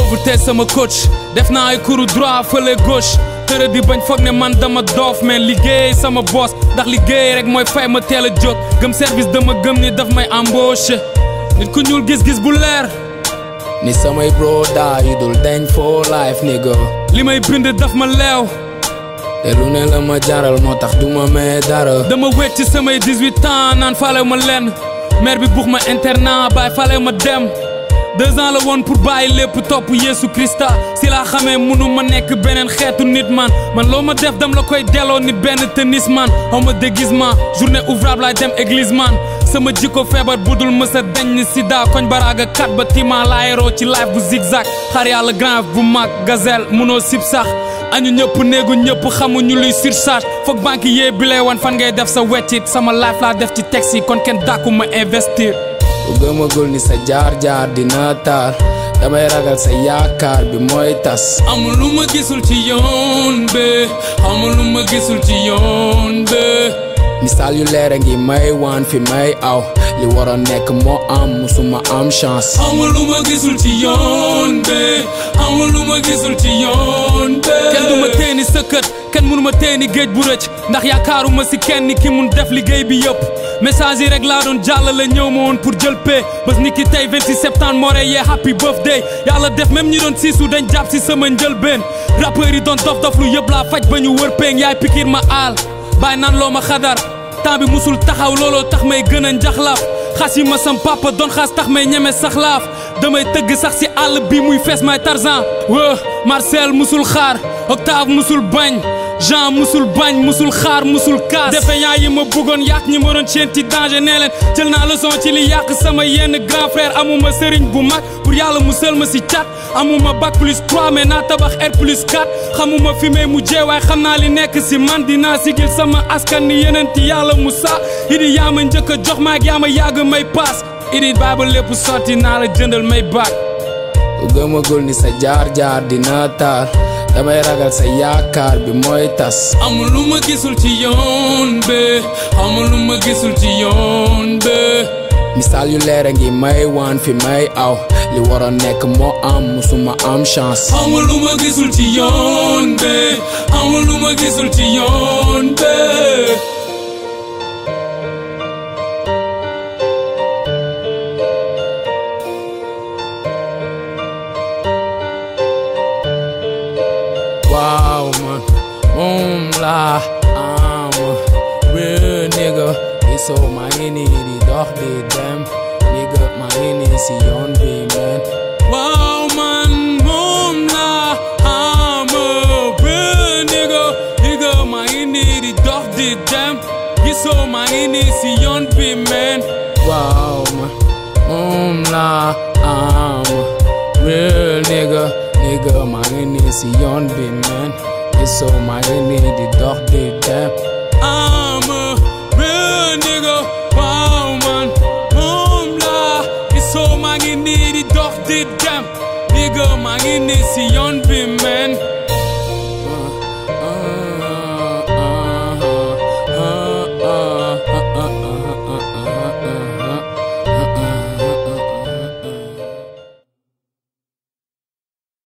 pauvreté sama coach def naa ay cours droit fële gauche tërë di bañ foog ne man dama doof mais liggéey sama boss ndax liggéey rek mooy fay ma teel a jóg gëm service dama gëm ni daf may embauché nit ku ñuul gis-gis bu leer ni samay broda yu dul dañ for life nigga li may bind daf ma leew te lu ne la ma jaral moo tax du ma mee dara dama wéet ci samay 18 ans naan faale ma lenn mère bi buux ma internat baay faale ma dem deux ans la woon pour bàyyi lépp topp Yeesu Krista si laa xamee munu ma nekk beneen xeetu nit man man loo ma def dam la koy delloo ni benn tennis man xaw ma déguisement journée ouvrable laay dem église man sama jikko feebar budul mësa dañ ni sida koñ baraaga kat ba tima laayeroo ci life bu zigzag xar yàlla grand bu mag gazelle munoo sib sax añu ñëpp néegu ñëpp xamuñu luy surcharge foog banque yee bi lay wan fan ngay def sa weccit sama life laa def ci taxi kon kenn dàkku ma investir ku gëmagul ni sa jaar-jaar dina taar damay ragal sa yaakaar bi mooy tas amul lu ma gisul ci yoon be amul lu ma gisul ci yoon be misaal yu leer a ngi may waan fi may aw li waroon nekk moo am musuma am chance amul lu ma gisul ci yoon be amul lu ma gisul ci yoon be kenn du ma teeni sa kët kenn mënu ma teeni géej bu rëcc ndax yaakaaruma si kenn ki mun def liggéey bi yëpp message yi rek laa doon jàllale ñëw ma woon pour jël pee bés ni ki tey 26 septembre moo rey yee happy birthday yàlla def même ñi doon siisu dañ jàpp si sama njëlbeen rappeurs yi doon dof dof lu yëpp laa faj ba ñu wër peeng yaay pikir ma aal bàyyi naan loo ma xadar temps bi musul taxaw looloo tax may gën a njaxlaaf xas yi ma sam papa doon xas tax may ñeme sax laaf damay tëgg sax si àll bi muy fees may tarzan wë Marcel musul xaar Octave musul bañ Jean musul bañ musul xaar musul kaas defe yaa yi ma bëggoon yàq ñi ma doon seen ci danger nee leen jël naa leçon ci li yàq sama yenn grand frère amuma sëriñ bu mag pour yàlla musal ma si cat amuma bac plus 3 mais naa tabax R plus 4 xamuma fi may mujjee waaye xam naa li nekk si man dinaa sigil sama askan ni yeneen ti yàlla Musa idi yaa ma njëkk a jox maag yaa ma yàgg may paas idi baay ba lépp sotti naa la jëndal may baat ku gëmagul ni sa jaar-jaar dina taar damay ragal sa yaakaar bi mooy tas amul lu ma gisul ci yoon be amul lu ma gisul ci yoon be misaal yu leer a ngi may waan fi may aw li waroon nekk moo am musuma am chance amul lu ma gisul ci yoon be amul lu ma gisul ci yoon be waaw man moom laa am real nigga gisoo maa ngi nii di dox di dem nigga maa ngi nii si yoon bi man waaw man moom laa am real nigga nigga maa ngi nii di dox di dem gisoo maa ngi nii si yoon bi man waaw man moom laa am real nigga nigga maa ngi nii si yoon bi man gisoo maa ngi nii di dox di dem I'm a real nigga waaw man moom laa gisoo maa ngi nii di dox di dem nigga maa ngi nii si yoon bi man